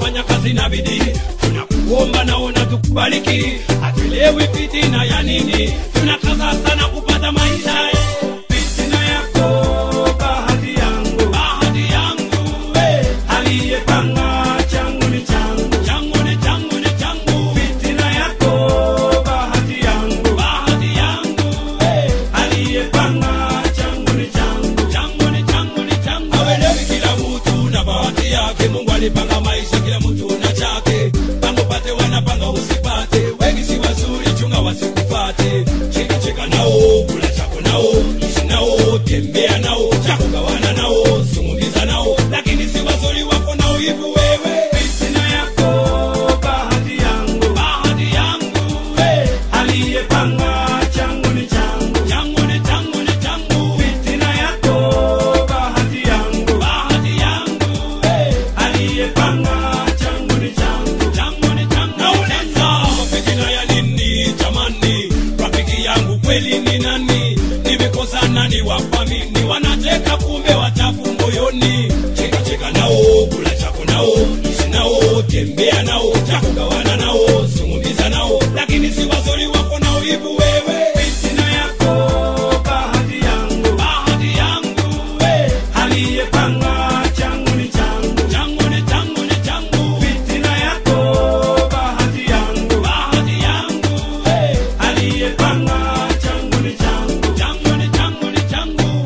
tunafanya kazi na bidii tunakuomba naona tukubariki hatuelewi fitina ya nini tunakaza sana kupata maisha eh. fitina yako bahati yangu bahati yangu eh. aliyepanga changu ni changu changu ni changu ni changu fitina yako bahati yangu bahati yangu eh. aliyepanga changu ni changu changu ni changu ni changu awelewi kila mtu na bahati yake mungu alipanga maisha kila mtu na chake pango pate wanapanga usipate wengi si wazuri chunga wasikupate cheka cheka nao kula chako nao ishi nao tembea nao chako gawana nao zungumza nao lakini si wazuri wako nao hivi wewe fitina yako bahati yangu bahati yangu hey. aliyepanga changu ni changu changu ni changu ni changu fitina yako bahati yangu bahati yangu hey. aliyepanga changu ni changu changu ni changu nauliza fitina ya nini jamani rafiki yangu kweli ni nani nimekosa nani wafamini wanacheka kumbe wachafu moyoni cheka cheka nao kula chako nao ishi nao tembea nao chako gawana nao zungumza nao lakini si wazuri wako nao hivi wewe fitina yako bahati yangu bahati yangu hey. aliyepanga changu ni changu changu ni changu ni changu fitina yako bahati yangu bahati yangu hey. aliyepanga changu ni changu changu ni changu ni changu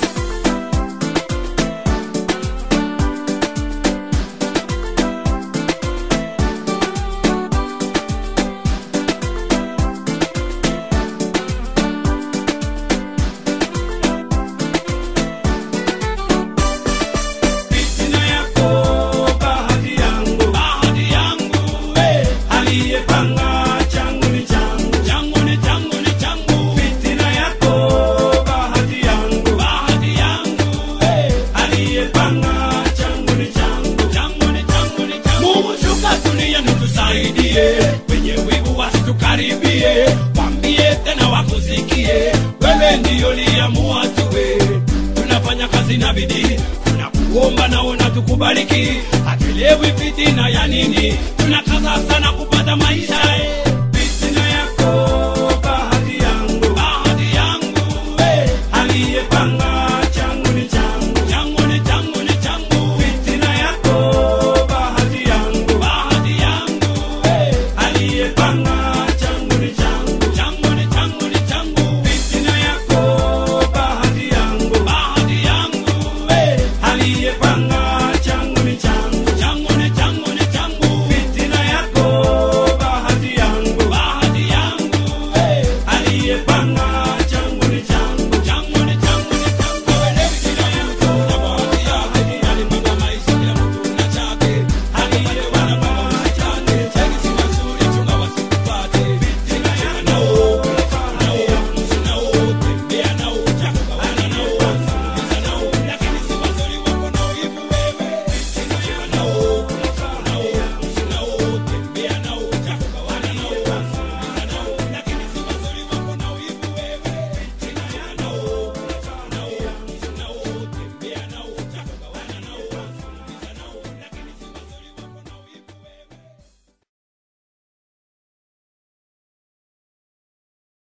fitina yako bahati yangu bahati yangu hey. aliyepanga changu ni changu changu ni changu ni changu fitina yako bahati yangu bahati yangu hey. aliyepanga changu ni changu changu ni changu ni changu Mungu shuka dunia nitusaidie wenye wivu wasitukaribie wambie tena wakusikie wewe ndiyo liamua tuwe tunafanya kazi na bidii tunakuomba naona tukubariki hatuelewi fitina ya nini tunakaza sana kupata maisha